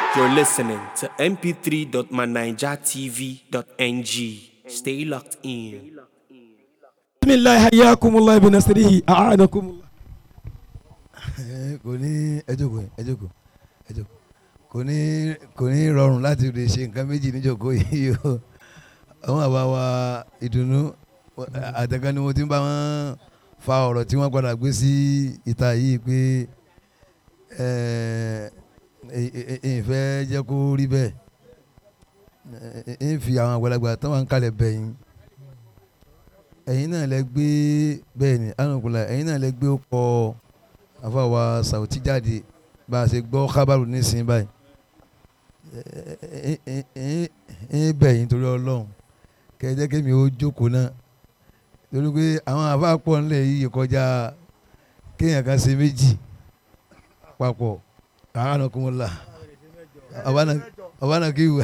You're listening to mp3.manijatv.ng. Stay locked in. بسم الله حياكم الله بنصره أعانكم الله Ẹ, kò ní ẹ jókòó ẹ jókòó ẹ jókòó kò ní kò ní rọrùn láti lè ṣe nǹkan méjì níjókòó yìí o àwọn àbá wa ìdùnnú àtẹ̀kan ni mo ti ń bá wọn fa ọ̀rọ̀ tí wọ́n padà gbé sí ìta yìí pé ẹ ẹ ẹ ìfẹ́ jẹ́ kó rí bẹ́ẹ̀ ẹ ẹ fi àwọn àgbàlagbà tó wà ń kalẹ̀ bẹ̀yìn ẹ̀yin náà lẹ gbé bẹ́ẹ̀ ni alùpùpù ẹ̀yin náà lẹ gbé ó kọ́ ọ àfàwà sàwùtí jáde bá a ṣe gbọ́ kábàrù nísìnyí báyìí ẹ bẹ̀ yín torí ọlọ́run kẹjẹ kémi ó jókòó náà torí pé àwọn àfáà pọ̀ nílẹ̀ yìí kọjá kéèyàn kan ṣe méjì papọ̀ àánú kúmọ̀lá ọ̀bánà kí wù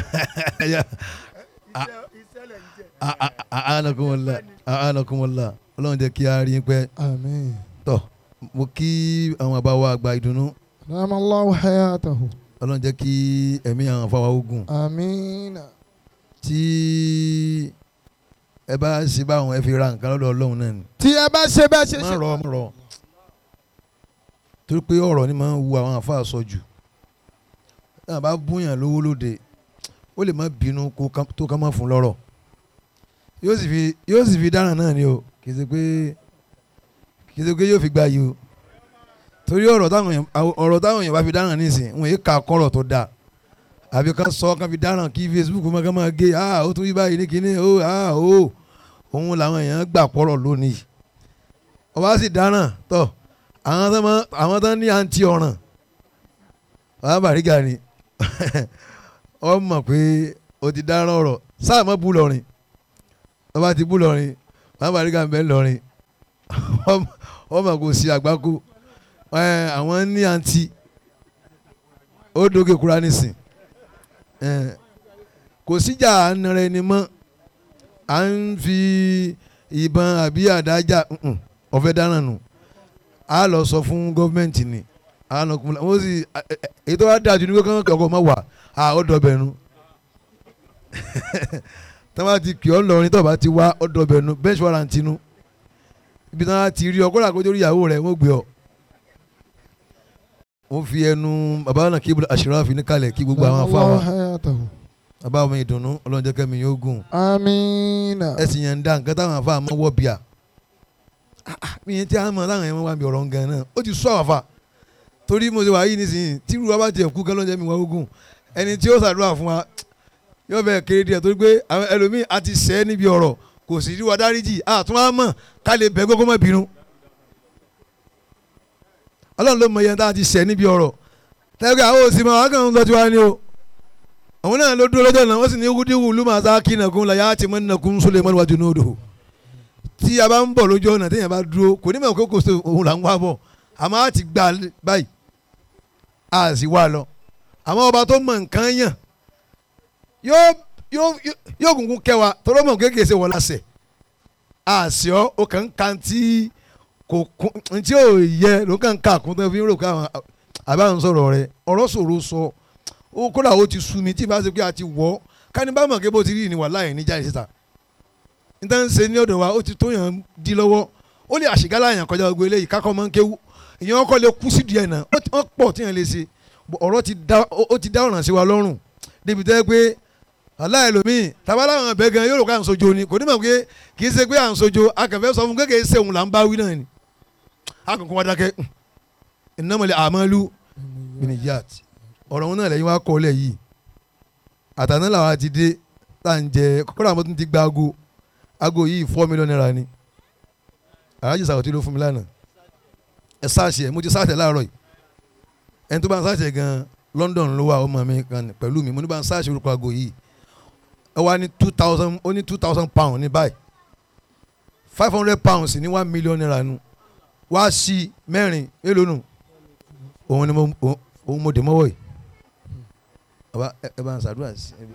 àánú kúmọ̀lá àánú kúmọ̀lá ọlọ́run jẹ́ kí a rí pẹ́ آمين tọ̀ mo kí àwọn àbá wa àgbà ìdùnnú نعم الله حياته ọlọ́run jẹ́ kí ẹ̀mí àwọn afáwa ogun آمين tí ẹ bá ṣe báwọn ẹ fi ra nǹkan lọ́dọ̀ ọlọ́run náà ni tí ẹ bá ṣe bẹ́ẹ̀ ṣe má ṣe rọ má rọ torí pé ọ̀rọ̀ ni máa ń wu àwọn àfáà sọ jù náà bá búyàn lówó lóde ó lè má bínú kó ká- tó ká má fún lọ́rọ̀ yóò sì fi yóò sì fi dáràn náà ni o kì í ṣe pé kì í ṣe pé yóò fi gba yìí o torí ọ̀rọ̀ táwọn èèyàn àw- ọ̀rọ̀ táwọn èèyàn bá fi dáràn nísìn wọn yìí ka kọ́rọ̀ tó dáa àbí kan sọ kan fi dáràn kí Facebook máa ká máa gé ah ó tún yí báyìí ní kinní ó ah ó òun làwọn èèyàn gbà pọ̀rọ̀ lónìí ọba sì dáràn tọ̀ àwọn tó máa àwọn tó ní àǹtí ọ̀ràn bàbá bàrígà ni ọ mọ̀ pé o ti dáràn ọ̀rọ̀ sáà mọ́ bú lọ́rin ọba ti bú lọ́rin bàbá bàrígà ń bẹ lọ́rin ọ mọ̀ kò sí àgbákò ẹ, àwọn ní àǹtí ó dókè kúra nísìn ẹ, kò síjà à ń nara ẹni mọ́ à ń fi ìbọn àbí àdájà mm-mm, ọ̀fẹ́ dáràn nù a lọ sọ fún gọ́fìmẹ̀ntì ni a lọ kún wọ́n sì ẹ- ẹ- èyí tó wá dáa jù ní kókó ọkọ̀ ọmọ wà á ó dọ̀bẹ̀ nu tí wọ́n bá ti kì ọ́ lọ́rin tó bá ti wá ó dọ̀bẹ̀ nu bench warrant nu ibi tí wọ́n ti rí ọ kó làkójó rí ìyàwó rẹ̀ wọ́n gbé ọ. wọ́n fi ẹnu bàbá náà kí aṣèrànfi ní kalẹ̀ kí gbogbo àwọn نعم afọ الله àwọn حياته bàbá ọmọ ìdùnnú ọlọ́njẹ́ kẹ́mi yóò gùn آمين ẹ̀sìn yẹn ń dá nǹkan táwọn afọ àmọ́ wọ́ bíà mi yẹn tí a mọ̀ táwọn yẹn wá bí ọ̀rọ̀ gan náà ó ti sọ àwọn afa torí mo ṣe wà yìí nísìnyí tí irú wa bá tiẹ̀ kú kán lọ́njẹ́ mi wá ogun ẹni tí ó ṣàdúrà fún wa yóò bẹ̀ kéré díẹ̀ torí pé àwọn ẹlòmíì a ti sẹ́ níbi ọ̀rọ̀ kò sì rí wa dáríjì àtún wa mọ̀ ká lè bẹ̀ gbogbo mọ̀ bínú ọlọ́run ló mọ iye tá a ti sẹ́ níbi ọ̀rọ̀ tẹ́gbẹ́ àwọn òsì máa wá kàn ń lọ tiwa ni o àwọn náà ló dúró lọ́jọ́ náà wọ́n sì ní wúdíwù lùmọ̀ àtàkì nàkún làyà àti mọ́ nàkún Suleiman wájú ní odò tí a bá ń bọ̀ lójú ọ̀nà téèyàn bá dúró kò ní mọ̀ kó kò sí òun là ń wá bọ̀ àmọ́ a ti gbà báyìí a sì wá lọ àmọ́ ọba tó mọ̀ nǹkan yàn yóò yóò yóò kúnkún kẹwàá tọ́lọ́ mọ̀ kéèké ṣe wọ́n lásẹ̀ àṣì ọ́ o kàn ń kan tí kò kún tí ò yẹ ló kàn ń kà kún tó fi ń rò káwọn àbáwọn sọ̀rọ̀ rẹ ọ̀rọ̀ sọ̀rọ̀ sọ ó kódà ó ti sú mi tí ìbá ṣe pé a ti wọ̀ ọ́ ká ní bá mọ̀ kí bó ti rí ni wà láì níjà ìṣẹ́ta níta ń ṣe ní ọ̀dọ̀ wa ó ti tó yàn di lọ́wọ́ ó lè àṣegálà yàn kọjá gbogbo eléyìí kákọ́ máa ń kéwú ìyẹn ọkọ lè kú sí díẹ̀ náà ó ti- ó pọ̀ tí yàn lè ṣe Bọ̀ ọ̀rọ̀ ti dá ó ó ti dá ọ̀ràn sí wa lọ́rùn débi tẹ́ pé aláìlómìn tabaláwọn ọbẹ̀ gan yóò rò ká à ń sojo ni kò ní mọ̀ pé kì í ṣe pé à ń sojo akànfẹ́ sọ fún kékeré ṣe òun là ń bá wí náà ni akọ̀kọ̀ wa dákẹ́ innamal a'malu binniyat ọ̀rọ̀ wọn náà lẹ́yìn wá kọ́ lẹ̀ yìí àtàná làwọn ti dé tá à ń jẹ kọ́kọ́rọ́ àwọn tó ti gba aago aago yìí four million naira ni alájí sàwọ́tí ló fún mi lánàá ẹ sáàṣì ẹ mo ti sáàṣì ẹ láàárọ̀ yìí ẹni tó bá ń sáàṣì ẹ gan London ló wà ọmọ mi kan pẹ̀lú mi mo ní bá ń sáàṣì orúkọ aago yìí ẹ wá ní two thousand ó ní two thousand pound ní báyìí five hundred pounds ní one million naira nu wá sí mẹ́rin èlò nù òun ni mo òun- òun mo dè mọ́wọ́ yìí bàbá ẹ ẹ bá ń ṣàdúrà sí ẹ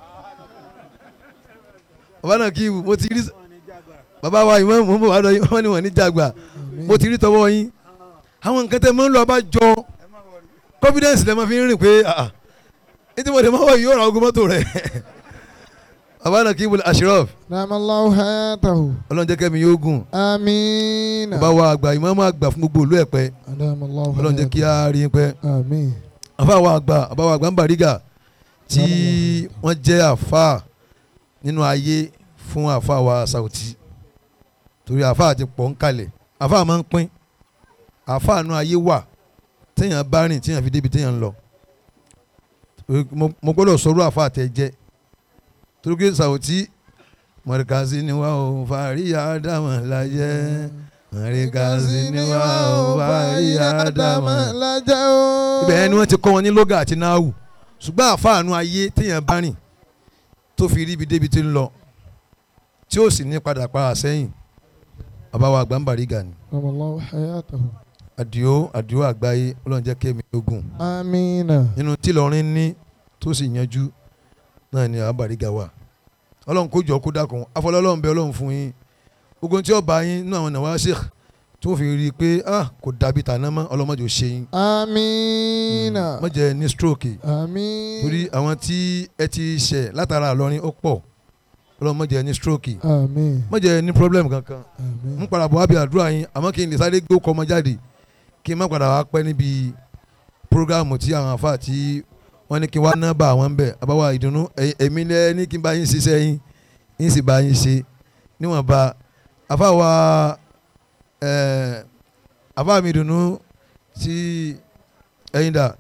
bàbá náà kí mo ti rí bàbá wa ìmọ̀ mọ̀ wá lọ wọ́n ní wọ́n ní jàgbà mo ti rí tọwọ́ yín àwọn nǹkan tẹ́ mọ́ ń lọ bá jọ confidence lẹ́ mọ́ fi ń rìn pé ah, ah. ètò ìmọ̀lẹ́ máa wọ̀ yóò ra ogun mọ́tò rẹ̀ abana kíbul ashraf نعم الله حياته ọlọ́run jẹ́ kẹ́mi yóò gùn آمين bàbá wa àgbà ìmáàmù àgbà fún gbogbo ìlú ẹ̀pẹ́ نعم الله ọlọ́run jẹ́ kí حياته á rí pẹ́ آمين àfa wa àgbà àbá wa àgbà ń bàrígà tí wọ́n jẹ́ àfa nínú ayé fún àfa wa Saoti torí àfa àti pọ̀ ń kalẹ̀ àfa máa ń pín àfa àánú ayé wà téèyàn bá rìn téèyàn fi débi téèyàn ń lọ Torí mo- mo gbọ́dọ̀ sọ̀rọ̀ àfa àtẹ jẹ́ torí pé Saoti mọ̀rẹ́kàsí ni wà ó fàríyà dámọ̀ láyé mọ̀rẹ́kàsí ni wà ó fàríyà dámọ̀ lájẹ́ o. ibẹ̀ ni wọ́n ti kọ́ wọn ní lóga àti náàwù ṣùgbọ́n àfààní ayé téèyàn bá rìn tó fi rí ibi débi tí ń lọ tí ó sì ní padà para sẹ́yìn bàbá wa àgbà ń bàrígà ni نعم الله حياته àdìó àdìó àgbáyé ọlọ́run jẹ́ kémi ogun آمين nínú tí lọ́rin ní tó sì yanjú náà ni àbá bàrígà wà ọlọ́run kó jọ kó dákun afọlọ́lọ́run bẹ ọlọ́run fún yín ogun tí ó bá yín nínú àwọn nàwa sheikh tó fi rí i pé ah kò dàbí tàná mọ́ ọlọ́mọdé ò ṣe yín آمين má jẹ́ ní stroke آمين torí àwọn tí ẹ ti ṣẹ̀ látara àlọ́rin ó pọ̀ ọlọ́run má jẹ́ ní stroke آمين má jẹ́ ní problem kankan آمين ń padà bọ̀ wá bí àdúrà yín àmọ́ kí n lè sáré gbé ọkọ̀ ọmọ jáde kí n má padà wá pẹ́ níbi programu tí àwọn afa tí wọ́n ní kí n wá ná bá àwọn ń bẹ̀ àbáwá ìdùnnú ẹ̀yin- èmi lẹ́ ní kí n bá yín ṣiṣẹ́ yín yín sì bá yín ṣe níwọ̀nba afa wa ẹ̀ afa mi ìdùnnú tí ẹ̀yin dà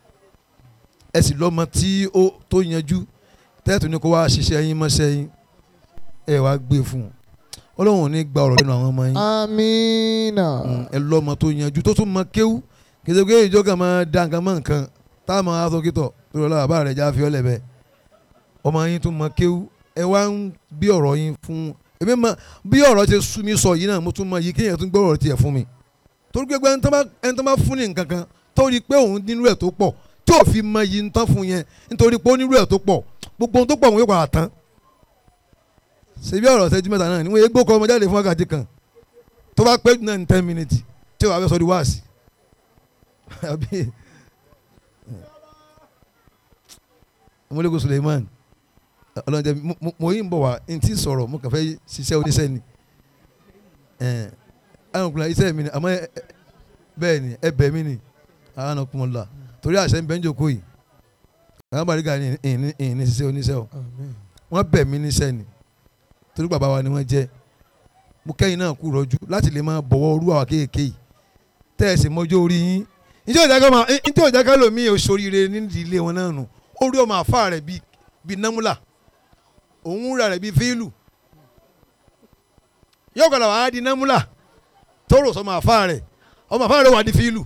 ẹ sì lọ́mọ tí ó tó yanjú tẹ́ẹ̀tù ní kó wá ṣiṣẹ́ yín mọ́ṣẹ́ yín ẹ wá gbé fún un ọlọ́run ò ní gba ọ̀rọ̀ lẹ́nu àwọn ọmọ yín آمين Mm, ẹ lọ́mọ tó yanjú tó tún mọ kéwú kìsìkò ìjọ kan máa da nǹkan mọ́ nǹkan tá a máa sọ kítọ̀ lórí ọlọ́run àbá rẹ̀ já fi ọ́lẹ̀ bẹ́ẹ̀ ọmọ yín tún mọ kéwú ẹ wá ń bí ọ̀rọ̀ yín fún èmi mọ bí ọ̀rọ̀ ṣe sú mi sọ yìí náà mo tún mọ yìí kéèyàn tún gbọ́ ọ̀rọ̀ tiẹ̀ fún mi torí pé ẹni tó bá ẹni tó bá fún ní nǹkan kan tó rí i pé òun nínú ẹ̀ tó pọ̀ tí ò fi mọ yìí ń tán fún yẹn nítorí pé ó nínú ẹ̀ tó pọ̀ gbogbo ohun tó pọ̀ òun yóò padà tán ṣebí ọ̀rọ̀ ṣẹ́jú mẹ́ta náà ni wọ́n yé gbókọ̀ ọmọ jáde fún wákàtí kan tó bá pẹ́ jù náà ní ten minutes tí wàá fẹ́ sọ di wáàsì àbí ọmọlẹ́kùn Suleiman ọlọ́dẹ mo yín bọ̀ wá n tí sọ̀rọ̀ mo kàn fẹ́ ṣiṣẹ́ oníṣẹ́ ni àwọn ọkùnrin iṣẹ́ mi ni àmọ́ ẹ- ẹ- bẹ́ẹ̀ ni ẹ bẹ̀ mí ni àwọn ọkùnrin la torí àṣẹ ń bẹ́ ń jòkó yìí àwọn bàrígà ni ìní ìní ṣiṣẹ́ oníṣẹ́ o آمين wọ́n bẹ̀ mí níṣẹ́ ni torí bàbá wa ni wọ́n jẹ́ mo kẹ́yìn náà kú rọ́jú láti lè máa bọ̀wọ́ orú àwọn kéèké yìí tẹ́ ẹ̀ sì mọ́jọ́ orí yín njẹ́ òjá ká máa njẹ́ òjá ká lòmí òṣòrire nídìí ilé wọn náà nù orí ọmọ àfa rẹ̀ bíi bíi námúlà òun rà rẹ̀ bíi fíìlù yóò kọ́ra wàá di námúlà tó rò sọmọ àfa rẹ̀ ọmọ àfa rẹ̀ wà di fíìlù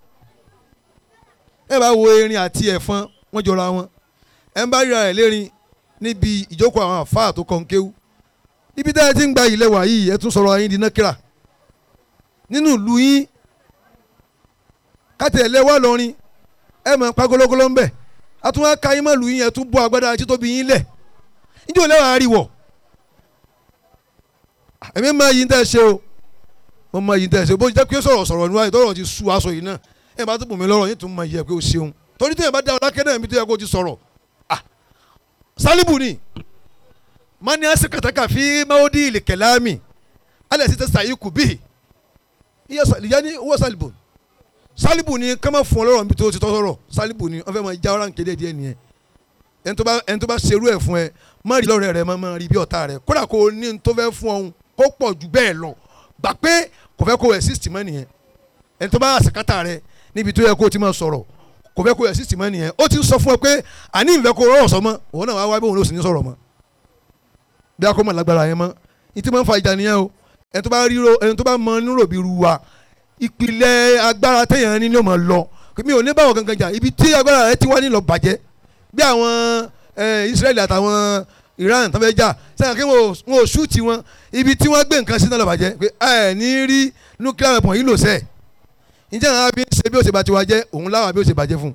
ẹ bá wo erin àti ẹ̀fọn wọ́n jọra wọn ẹ ń bá ríra rẹ̀ lérin níbi ìjókòó àwọn àfa tó kàn kéwú ibi tá ẹ ti ń gba ilẹ̀ wà yìí ẹ tún sọ̀rọ̀ ayé di nákìrà nínú ìlú yín kátẹ ẹlẹ́wà lọ́rin ẹ mọ̀ pagologolo ń bẹ̀ àtúwọ́n aka yín mọ̀ lù yín ẹ tún bọ́ agbádá títóbi yín lẹ̀ níjẹ́ òlẹ́wà ariwọ̀ èmi máa yí ń tẹ́ ṣe o mo máa yí ń tẹ́ ṣe o bó jẹ́ pé sọ̀rọ̀ sọ̀rọ̀ níwáyé tọ́rọ̀ ti su aṣọ yìí náà ẹ bá tún bùn mí lọ́rọ̀ yín tún máa yẹ pé o ṣeun torí tí ẹ bá dá ọ lákẹ́ náà mi tó yẹ kó o ti sọ̀rọ̀ ah sálíbù ni mani asikataka fi maudi ilikelami ala sita sayiku bihi iya yanni wo salibu salibu ni kama fún ọlọ́rọ̀ níbi tó ti tọ́ sọ̀rọ̀ salibu ni wọ́n fẹ́ máa já ọ̀ràn kéde díẹ̀ nìyẹn ẹni tó bá ẹni tó bá serú ẹ̀ fún ẹ má rí lọ́rẹ̀ rẹ má má rí bí ọ̀tá rẹ kódà kó o ní ní tó fẹ́ fún ọ̀hún kó pọ̀ jù bẹ́ẹ̀ lọ gbà pé kò fẹ́ kó o exist mọ́ nìyẹn ẹni tó bá àsìkátà rẹ níbi tó yẹ kó o ti máa sọ̀rọ̀ kò fẹ́ kó o exist mọ́ nìyẹn ó ti ń sọ fún ẹ pé àní ìfẹ́ kó o rọrọ̀ sọ mọ́ òun náà wá wá bí òun ló sì ní sọ̀rọ̀ mọ́ bí a kò mọ̀ lágbára yẹn mọ́ ní tí máa ń fa ìjà nìyẹn o ẹni tó bá ríro ẹni tó bá mọ nírò bí ru wa ìpìlẹ̀ agbára téèyàn ní ni ó máa lọ mi ò ní báwọn gangan jà ibi tí agbára rẹ ti wá nílò bàjẹ́ bí àwọn Israẹli àtàwọn Iran tó fẹ́ jà sẹ́yìn kí wọ́n ò ṣúùtì wọn ibi tí wọ́n gbé nǹkan sí náà lọ bàjẹ́ pé ẹ ní rí nuclear weapon yìí lò sẹ́ẹ̀ ǹjẹ́ àwọn abí ṣe bí ó ṣe bá ti wá jẹ́ òun láwọn abí ó ṣe bàjẹ́ fún un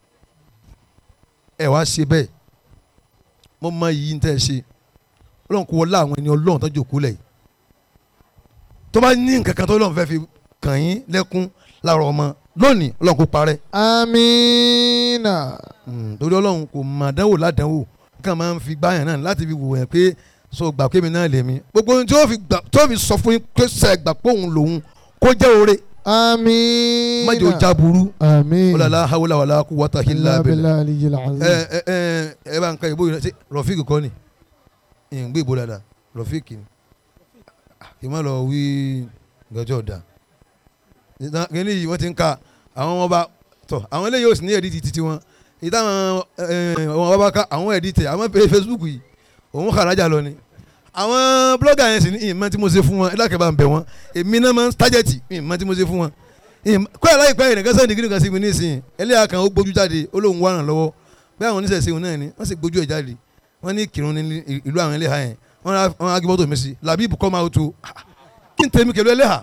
ẹ wá ṣe bẹ́ẹ̀ mo mọ iyì ń tẹ́ ẹ ṣe ọlọ́run kò wọlé àwọn ẹni ọlọ́run tó jòkó lẹ̀ yìí tó bá ní nǹkan kan tó lọ́run fẹ́ fi kàn yín lẹ́kún láàárọ̀ ọmọ lónìí ọlọ́run kò parẹ́ آمين Mm, torí ọlọ́run kò mọ̀ àdánwò ládánwò kàn máa ń fi gbáyàn náà láti fi wò yẹn pé so gbà pé mi náà lè mi gbogbo ohun tí ó fi gbà tí ó fi sọ fún yín pé sẹ gbà pé òun lòun kó jẹ́ oore Amina. má jẹ́ ó já burú Amin. wàlá hawla wàlá quwwata illa billah Billah aliyil azim. ẹ ẹ ẹ ẹ bá ń ka ìbò yìí náà ṣe rọfíìkì kọ́ ni ìyẹn gbé ìbò dáadáa rọfíìkì ni kì í má lọ wí gọjọ ọ̀dà kíní yìí wọ́n ti ń ka àwọn ọba tọ̀ àwọn eléyìí ò sì ní ẹ̀dí títí wọn ìtàwọn ọmọ ọba ká àwọn ẹ̀dí tẹ̀ àwọn pé Facebook yìí òun kàrájà lọ ni àwọn blọ́gà yẹn sì ní ìmọ̀ tí mo ṣe fún wọn ẹ dákẹ́ bá ń bẹ̀ wọ́n èmi náà máa ń tájẹ̀tì ìmọ̀ tí mo ṣe fún wọn kó ẹ̀ láìpẹ́ yìí nìkan sẹ́ni kíníkan sí mi nísìnyí ẹlẹ́yà kan ó gbójú jáde ó lóun wá ràn lọ́wọ́ bí àwọn oníṣẹ̀ṣe òun náà ni wọ́n sì gbójú ẹ̀ jáde wọ́n ní kírun ní ìlú àwọn ẹlẹ́hà yẹn wọ́n á wọ́n á gbé mọ́tò mi sí làbíbù kọ́ máa tó kí n tẹ̀mí kẹlú ẹlẹ́hà.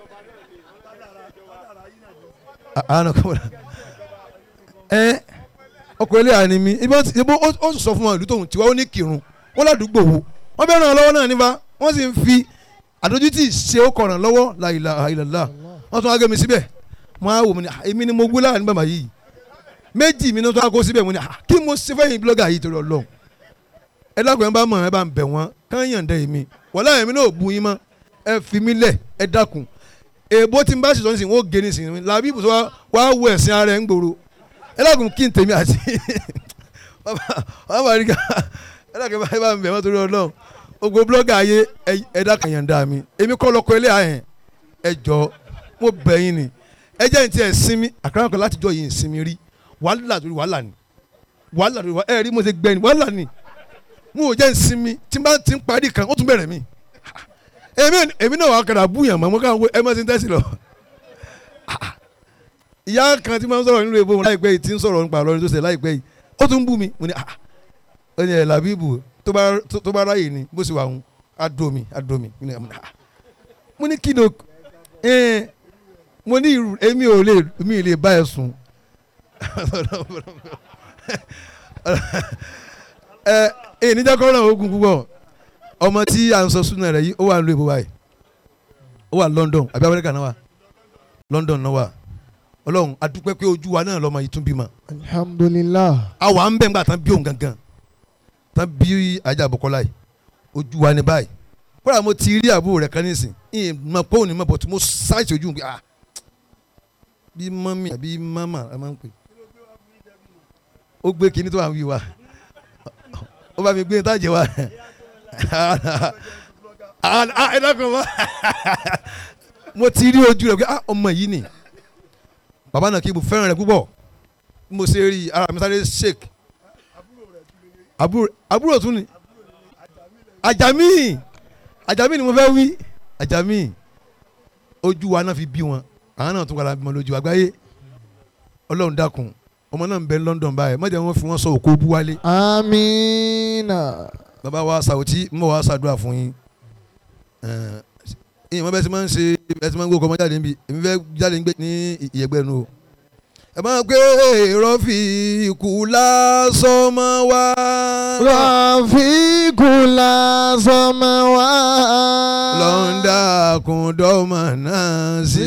àánú kọ́ ẹ ọkọ̀ ẹlẹ́hà ni mi ibi ó ti- ibi ó ó sọ fún wọn ìlú tóun tiwa ó ní kírun wọ́n ládùúgbò wo wọ́n bẹ́ẹ̀ ràn án lọ́wọ́ náà nípa wọ́n sì ń fi àdójútì ṣe ó kọ̀ràn lọ́wọ́ la ilaha illallah wọ́n tún wá gé mi síbẹ̀ mo á wò mo ní "Ah, èmi ni mo gbé láàrin bàbá yìí méjì mi ní wọ́n tún wá kó síbẹ̀ mo ní "Ah, kí mo ṣe fẹ́yìn blọ́gà yìí torí ọlọ́run ẹ dákun ẹ bá mọ̀ ẹ bá ń bẹ̀ wọ́n kán yànda èmi wọ́n láyé mi náà ò bu yín mọ́ ẹ fi mí lẹ̀ ẹ dákun èèbó tí n bá ṣètò nísìnyí wọ́n gé nísìnyí làbí ibùsọ̀ wa wá wọ ẹ̀sìn ara ẹ̀ ń gbòòrò ẹ dákun kí n tèmi àti wọ́n bá rí ká ẹ dákun ẹ bá ń bẹ̀ wọ́n torí ọlọ́run gbogbo blọ́gà ayé ẹ- ẹ dákun yànda mi èmi kọ́ lọ́kọ ilé àyẹn ẹ jọ mo bẹ̀ yín ni ẹ jẹ́ ní ti ẹ̀ sinmi àkàrà kan láti jọ yìí ń sinmi rí wàhálà torí wàhálà ni wàhálà torí wàhálà ẹ rí mo ṣe gbẹ ni wàhálà ni mo ò jẹ́ ń sinmi tí n bá ti ń parí kan ó tún bẹ̀rẹ̀ mi èmi èmi náà wà á kàrà búyàn mọ́ mo kàn wọ ẹ má ti ń tẹ́sí lọ. ìyá kan tí máa ń sọ̀rọ̀ nínú èbó wọn láìpẹ́ yìí tí ń sọ̀rọ̀ nípa àlọ́rin tó ṣe láìpẹ́ yìí ó tún bú mi mo ní ah ó ní ẹ̀ làbíbù tó bá tó- tó bá ráyè ni bó ṣe wà ń adomi adomi mo ní ah mo ní kí ni o ẹ mo ní irú èmi ò lè mi ò lè bá ẹ sùn ẹ ẹ níjà kọ́ náà ogun púpọ̀ ọmọ tí à ń sọ súnà rẹ̀ yìí ó wà nílùú èbó báyìí ó wà London àbí Amẹ́ríkà náà wà London náà wà Ọlọ́run adúpẹ́ pé ojú wa náà lọ́mọ yìí tún bímọ alhamdulillah. àwa ń bẹ̀ ńgbà tán bí òun gangan tán bí ajá àbọ̀kọ́lá yìí ojú wa ní báyìí kódà mo ti rí àbúrò rẹ̀ kan nísìn ìyẹn mọ pé òun ní mọ bọ̀ tí mo ṣáìsì ojú mi pé ah bí mọ́mí àbí mọ́mà ẹ máa ń pè ó gbé kinní tó wà ń wí wa ó bá mi gbé ní tájẹ wa ẹ dákun mọ́ mo ti rí ojú rẹ̀ pé ah ọmọ yìí ni bàbá náà kí mo fẹ́ràn rẹ̀ púpọ̀ bí mo ṣe rí ara mi sáré shake àbúrò àbúrò tún ni àjàmí àjàmí ni mo fẹ́ wí àjàmí ojú wa náà fi bí wọn àwọn náà tún padà bímọ lójú àgbáyé ọlọ́run dákun ọmọ náà ń bẹ London báyìí má jẹ́ wọ́n fi wọ́n sọ òkú bú wálé amina. bàbá wa sàwùtí ń bọ̀ wá ṣàdúrà fún yín ìyẹn wọ́n bẹ́ẹ̀ ti máa ń ṣe bẹ́ẹ̀ ti máa ń gbé ọkọ̀ ọmọ jáde níbi èmi fẹ́ jáde ní ìyẹ̀gbẹ́ nu o ẹ máa gbé rọ́fì ikú lásọmọ wá. Rafikula sọmọwa. lọ́ńdà kùndọ́mọ̀ náà sí.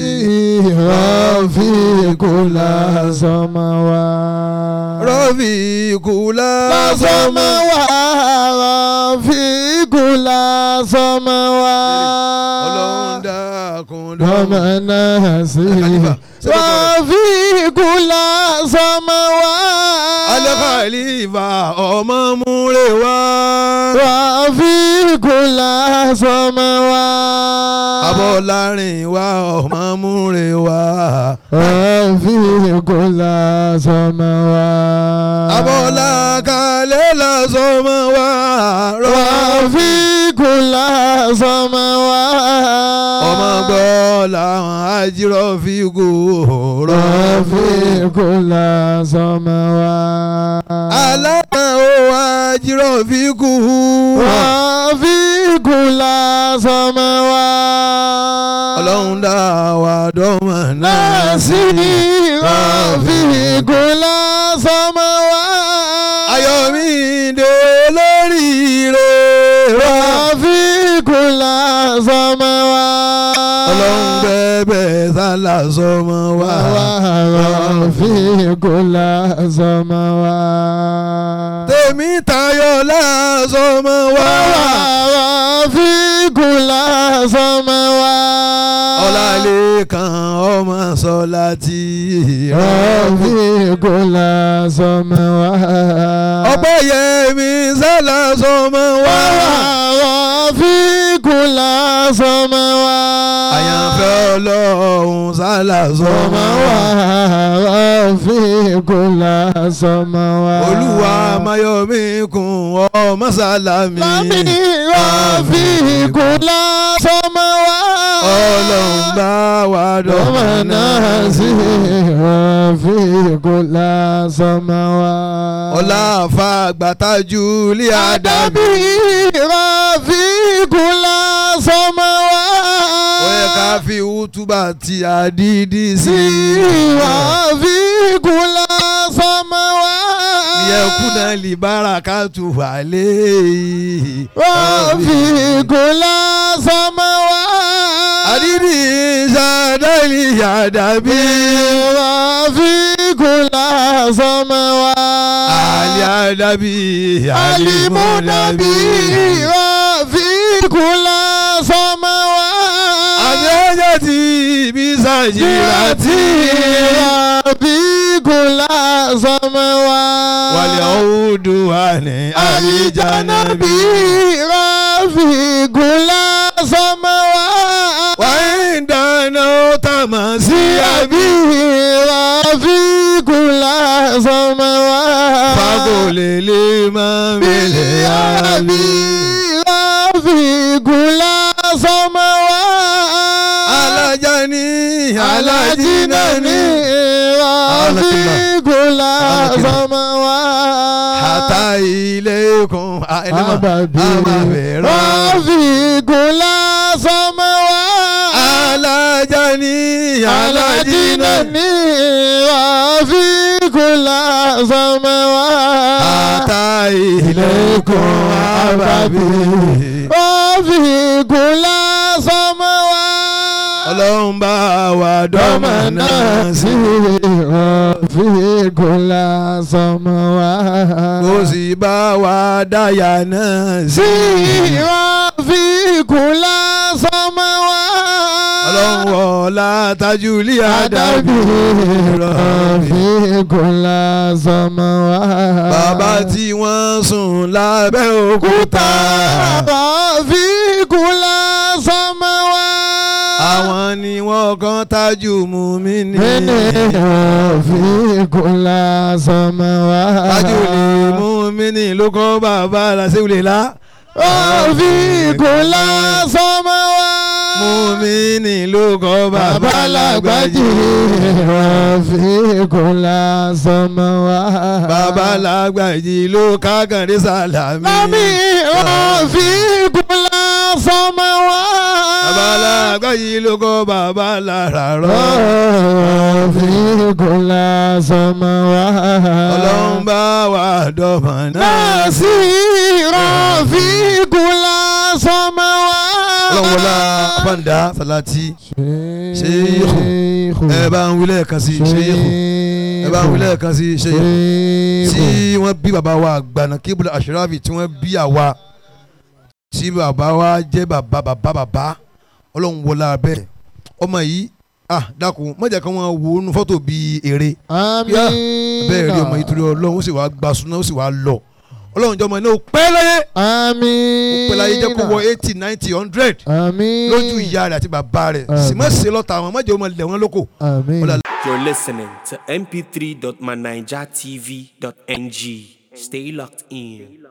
Rafikula sọmọwa. rọ́fì ikú lásọmọ wá. Lásọmọwa. Rafikula sọmọwa. lọ́ńdà kùndọ́mọ̀. Dọ́mọ̀nà sí. Khalifa, ṣé kò tọ́ Rafikula sọmọwa. alẹ́kàlífà ọmọ múre wá. Rafikula sọmọwa. abọ́lárin wá ọmọ múre wá. Rafikula sọmọwa. abọ́lá kalẹ̀ lásọmọ wá. Rafikula sọmọwa. ọmọ gbọ́ làwọn àjírọ̀ fi gò rọ̀. Rafikula sọmọwa. alákan ó àjírọ̀ fi kú. Rafikula sọmọwa. ọlọ́run dá wa dọ́mọ̀ náà Nasi Rafikula sọmọwa. ayọ̀mídé olóríire. Rafikula sọmọwa. ọlọ́run bẹ́ẹ̀ bẹ́ẹ̀ sá sálà sọmọ wa. ورفيق السماوات tèmi tayọ lásọmọ wa. ورفيق السماوات ọlálẹ́kan ọmọ sọlá tí. رفيق السماوات ọpẹ́ yẹmi sálà sọmọ wa. ورفيق السماوات àyànfẹ́ ọlọ́run sálà sọmọ wa. ورفيق السماوات olúwa mayomi kun ọmọ sálámì. Lámì رفيق السماوات ọlọ́run bá wa dọ̀mọ́ ومن náà ناسي رفيق السماوات ọlá àfa àgbàtàjú ilé àdàbí. Àdàbí رفيق السماوات ó yẹ ká fi útúbà tí àdídì sí. رفيق السماوات yẹkùnà libara ká tù wà lé. رفيق السماوات àdídì sàdáìlì àdàbí. رفيق السماوات àlì àdàbí alimunabi رفيق السماوات àmì ọjọ́ tí ibi sàjìrà tí. رفيق السماوات wàlẹ̀ ọ̀húndù wà ní àlìjánábí. رفيق السماوات wàá ń dáná ó tà mọ́ sí àbí. رفيق السماوات fagolè lè máa mẹ́lẹ̀ àbí. رفيق السماوات alájà ní alájì náà ní. رفيق السماوات àtà ilé kun Àbàbí àmàbẹ̀rọ. رفيق السماوات alájà ní alájì náà ní. رفيق السماوات àtà ilé kun àbàbí. رفيق السماوات ọlọ́run bá wa dọ́mọ náà sí. رفيق السماوات kó sì bá wa dáyà náà sí. رفيق السماوات ọlọ́run wọ̀ọ́lá tajúlí Àdàbí àdàbí. رفيق السماوات bàbá tí wọ́n sùn lábẹ́ òkúta. رفيق السماوات àwọn ni wọ́n kàn tájú mú mi ní. رفيق السماوات tajúlí mú mi ní ló kọ́ bàbá làṣẹ́wìlẹ̀ la. رفيق السماوات mú mi ní ló kọ́ bàbá bàbá làgbàjì. làgbàjì رفيق السماوات bàbá làgbàjì ló kágàndé sàlámì. Lámì رفيق السماوات bàbá làgbàjì ló kọ́ bàbá lára rọ́. رفيق السماوات ọlọ́run bá wa dọ́mọ náà sí. ناصي رفيق السماوات ọlọ́run wọlá pàǹdà sàlátì. Ṣéyíkù. ẹ bá ń wílẹ̀ kan sí ṣéyíkù. ẹ bá ń wílẹ̀ kan sí ṣéyíkù. tí wọ́n bí bàbá wa àgbàna kébùlà àṣíráfì tí wọ́n bí àwa tí bàbá wa jẹ́ bàbá bàbá bàbá ọlọ́run wọlá bẹ́ẹ̀ ọmọ yìí ah dákun má jẹ́ kí wọ́n wo inú fọ́tò bíi eré آمين bẹ́ẹ̀ rí ọmọ yìí torí ọlọ́run ó sì wá gba súná ó sì wá lọ ọlọ́run jọmọ náà ó pẹ́ láyé آمين ó pẹ́ láyé jẹ́ kó wọ eighty ninety hundred آمين lójú ìyá rẹ̀ àti bàbá rẹ̀ sì má ṣe lọ́ta àwọn má jẹ́ ọmọ lẹ̀ wọ́n lóko آمين Ọlá- You're listening to mp3.manijatv.ng. Stay locked in.